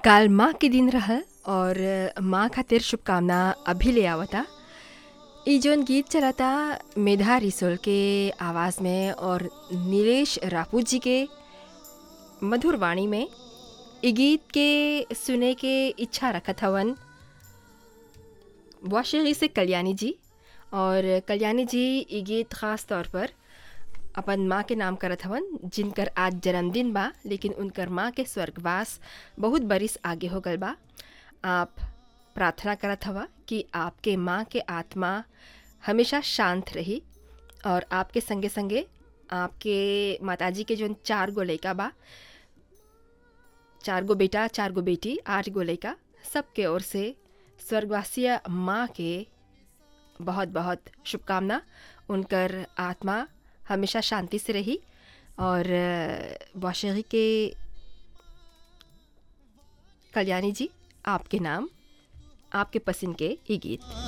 काल माँ के दिन रहल और माँ खातिर शुभकामना अभी ले आवता ई जौन गीत चलता मेधा रिसोल के आवाज़ में और नीलेश रापूत जी के मधुर वाणी में ई गीत के सुने के इच्छा रखत हवन वाशगी से कल्याणी जी और कल्याणी जी ई गीत ख़ास तौर पर अपन माँ के नाम करत हवन जिनकर आज जन्मदिन बा लेकिन उनकर माँ के स्वर्गवास बहुत बरिस आगे हो गल बा आप प्रार्थना करत हवा कि आपके माँ के आत्मा हमेशा शांत रही और आपके संगे संगे आपके माताजी के जो चार गो लड़का बा चार गो बेटा चार गो बेटी आठ गो लड़का सबके ओर से स्वर्गवासीय माँ के बहुत बहुत शुभकामना उनकर आत्मा हमेशा शांति से रही और वाशगी के कल्याणी जी आपके नाम आपके पसंद के ये गीत